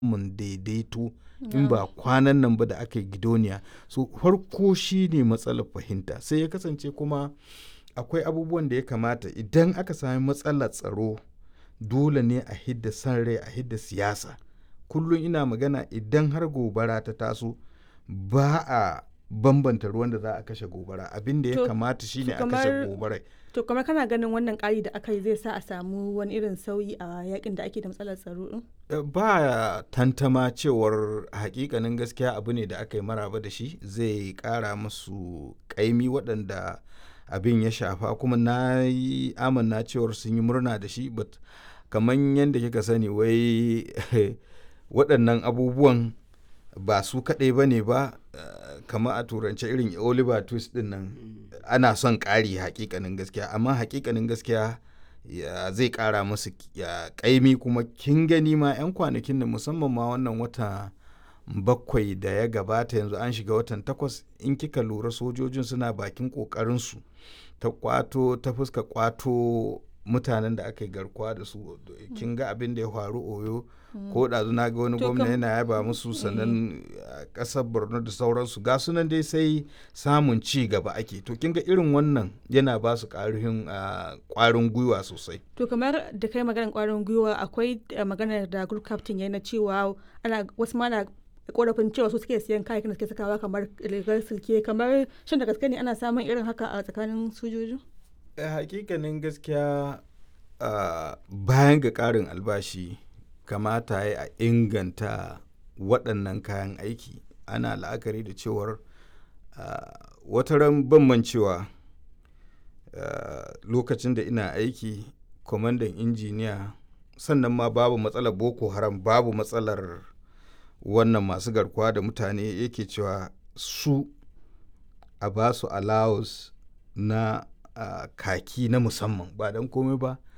mun daidaito in ba kwanan nan ba da aka yi gidoniya so farko shi ne matsalar fahimta sai ya kasance kuma akwai abubuwan da ya kamata idan aka sami matsalar tsaro dole ne a hidda san rai a hidda siyasa kullum ina magana idan har gobara ta taso ba a bambanta ruwan da za a kashe gobara abin da ya To, kamata shine a kashe kamar- gobara To kamar kana ganin wannan ƙari da aka yi zai sa a samu wani irin sauyi a yakin da ake da matsalar tsaro din? Eh, ba tantama cewar hakikanin gaskiya abu ne da aka yi maraba da shi zai kara musu kaimi waɗanda abin ya shafa kuma na yi amanna cewar sun yi murna da shi but kamar yadda kika sani wai waɗannan abubuwan ba su kaɗai ba ne ba eh, kamar a turance irin oliver twist ɗin nan ana son ƙari hakikanin gaskiya amma hakikanin gaskiya ya zai ƙara musu ya ƙaimi kuma kin gani ma 'yan kwanakin da musamman ma wannan wata bakwai da ya gabata yanzu an shiga watan takwas in kika lura sojojin suna bakin ƙoƙarinsu ta kwato ta fuska kwato mutanen da aka yi garkuwa da su kin ga abin da ya faru oyo ko ɗazu na ga wani To gwamna kam- yana yaba musu sannan a ƙasar borno da sauransu ga sunan dai sai samun ci gaba ake to kin ga irin wannan yana ba su ƙarfin a, ƙwarin gwiwa sosai To kamar da kai maganar ƙwarin gwiwa akwai eh, maganar da group captain ya na cewa ana wasu ma na korafin cewa su suke siyan kayayyakin da suke sakawa kamar rigar silke kamar shin da gaske ne ana samun irin haka a tsakanin sojoji? Eh, hakikanin gaskiya ah, bayan ga ƙarin albashi kamata ya a inganta waɗannan kayan aiki ana la'akari da cewar ah, wata ran ban mancewa ah, lokacin da ina aiki kwamandan injiniya sannan ma babu matsalar boko haram babu matsalar wannan masu garkuwa da mutane yake cewa su a ba su allowance na ah, kaki na musamman ba don komai ba